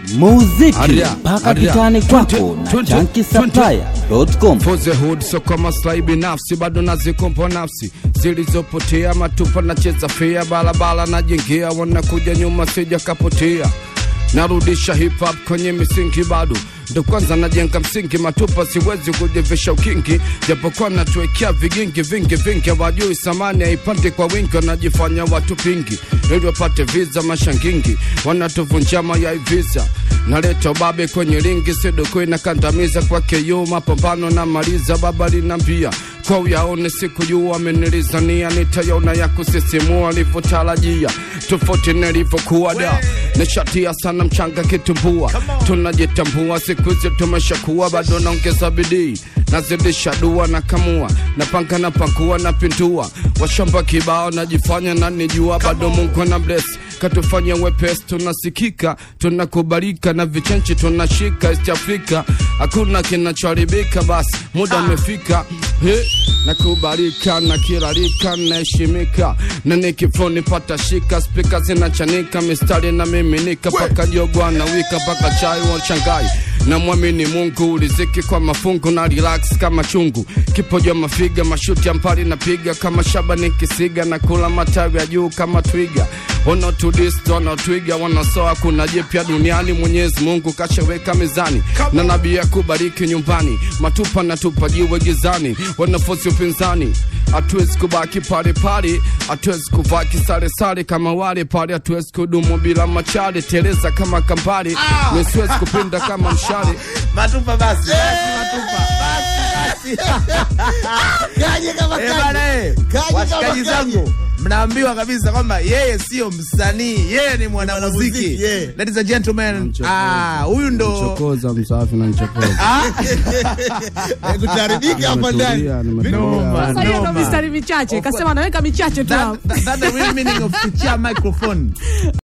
muziki Aria, mpaka aria. kitani kwako Twenty, na twenty, chankisaplaya.com. For the hood so kwa maslahi binafsi bado nazikompo nafsi zilizopotea matupa nacheza fea barabara najengea wanakuja nyuma sija kapotea narudisha hip hop kwenye misingi bado ndo kwanza najenga msingi matupa siwezi kujivisha ukingi japokuwa natuwekea vigingi vingi vingi hawajui samani haipandi kwa wingi wanajifanya watu pingi ili wapate viza mashangingi wanatuvunja mayai visa naleta ubabe kwenye ringi sidokwe na kandamiza kwake yu mapambano na maliza baba linambia kwa uyaone siku juu amenilizania nitayona ya kusisimua alivyotarajia tofauti nilivyokuwa da nishatia sana mchanga kitumbua tunajitambua siku hizi tumeshakuwa bado naongeza bidii nazidisha dua na kamua napanga na pakua na pindua washamba kibao najifanya nanijua bado mungu na bless katufanya wepesi tunasikika tunakubalika na vichenchi tunashika east africa hakuna kinachoharibika basi muda umefika He, nakubalika na kirarika naheshimika na nikifoni pata shika spika zinachanika mistari na miminika paka jogwa na wika paka chai wa shangai na mwamini mungu uliziki kwa mafungu na relax kama chungu kipoja mafiga mashuti ya mpali napiga kama shaba nikisiga na kula matawi ya juu kama twiga wanaotudist wanaotwiga wanasoa kuna jipya duniani mwenyezi mungu kashaweka mezani na nabii akubariki nyumbani matupa na tupa jiwe gizani wanafosi upinzani hatuwezi kubaki pale pale hatuwezi kuvaa kisaresare kama wale pale hatuwezi kudumu bila machare teleza kama kambale nisiwezi kupinda kama mshale matupa basi basi matupa basi basi Kaje kama Eh, kaje. bana eh, Kaje kama washikaji kaje. zangu mnaambiwa kabisa kwamba yeye sio msanii yeye ni mwanamuziki Mwanamuziki, yeah. ladies and gentlemen ah huyu ndo chokoza msafi na nichokoza Eh, Kutaribika hapa ndani. Noma, Sasa hiyo ndo noma. mistari michache, kasema naweka michache tu That- hapo. that- that's the real meaning of kuchia microphone